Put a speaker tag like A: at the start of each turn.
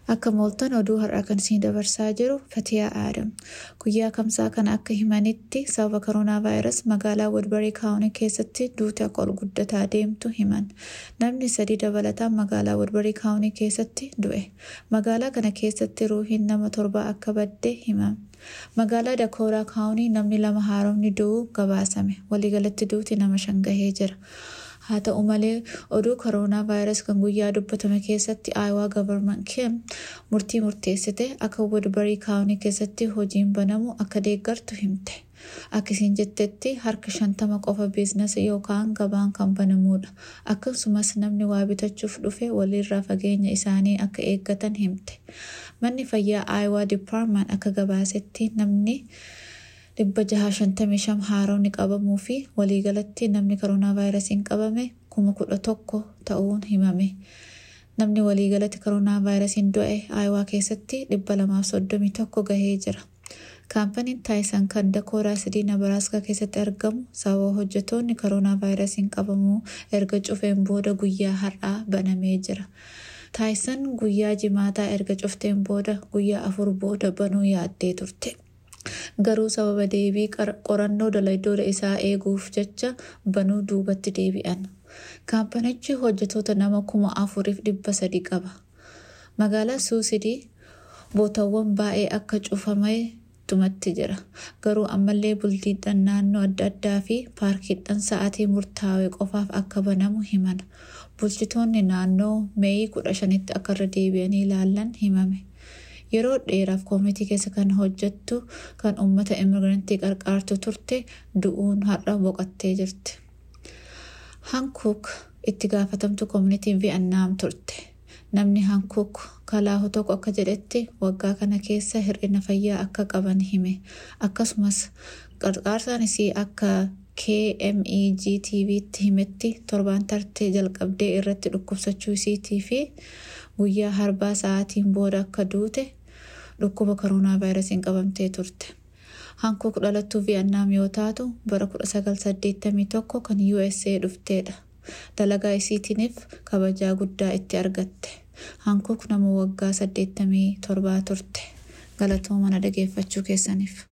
A: Akka mooltan oduu har'aa kan isin dabarsaa jiru Fatiyaa Aadam. Guyyaa kamsaa kana akka himanitti sababa koronaa vaayirasii magaalaa Woodbarii kaawunii keessatti duuti akka ol guddataa deemtu himan. Namni sadii dabalataan magaalaa Woodbarii kaawunii keessatti du'e. Magaalaa kana keessatti ruuhiin nama torbaa akka badde himame. Magaalaa Dakooraa kaawunii namni lama haaromni du'uu gabaasame. Waliigalatti duuti nama shan gahee jira. Haa ta'u malee oduu koronaa vaayirasii kan guyyaa dubbatame keessatti aayawaa gavarman kim murtii murteessite akka Woodbarii kaawunii keessatti hojiin banamu akka deeggartu himte. Akkasiin jettetti harka shantama qofa biizinasii yookaan gabaan kan banamudha. Akkasumas namni waa bitachuuf dhufe walirraa fageenya isaanii akka eeggatan himte. Manni fayyaa aayawaa dipaartman akka gabaasetti namni dhibba jaha shantamii shan haaromni qabamuu fi waliigalatti namni koronaa vaayirasiin qabame kuma kudha tokko ta'uun himame. Namni waliigalatti koronaa vaayirasiin du'e aayawaa keessatti dhibba lamaaf soddomii tokko gahee jira. Kaampaniin taayisan kan dakooraa sidii nabaraaskaa keessatti argamu sababa hojjetoonni koronaa vaayirasiin qabamuu erga cufeen booda guyyaa har'aa banamee jira. Taayisan guyyaa jimaataa erga cufteen booda guyyaa afur booda banuu yaaddee turte. Garuu sababa deebii qorannoo dalaydooda isaa eeguuf jecha banuu duubatti deebi'an. Kaampanichi hojjetoota nama kuma afuriif dhibba sadi qaba. Magaalaa Suusidii bootawwan baay'ee akka cufamee tumatti jira. Garuu ammallee bultiidhaan naannoo adda addaa fi paarkiidhaan sa'aatii murtaawee qofaaf akka banamu himan. Bulchitoonni naannoo meeyii kudha shanitti akka irra deebi'anii ilaalan himame. Yeroo dheeraaf koomitii keessa kan hojjettu kan uummata immigirantii qarqaartu turte du'uun har'a boqottee jirti. Hankuuk itti gaafatamtu koomitii Vi'annaam turte. Namni Hankuuk kalaahu tokko akka jedhetti waggaa kana keessa hir'ina fayyaa akka qaban hime. Akkasumas qarqaarsaan isii akka KMEG TV'tti himetti torbaan tartee jalqabdee irratti dhukkubsachuu isiitii fi guyyaa harbaa sa'aatiin booda akka duute dhukkuba koronaa vaayirasiin qabamtee turte. Hankuuk dhalattuu Vi'annaam yoo taatu bara 1981 kan USA dhufteedha. Dalagaa isiitiiniif kabajaa guddaa itti argatte. Hankuuk nama waggaa 87 turte. Galatoo mana dhageeffachuu keessaniif.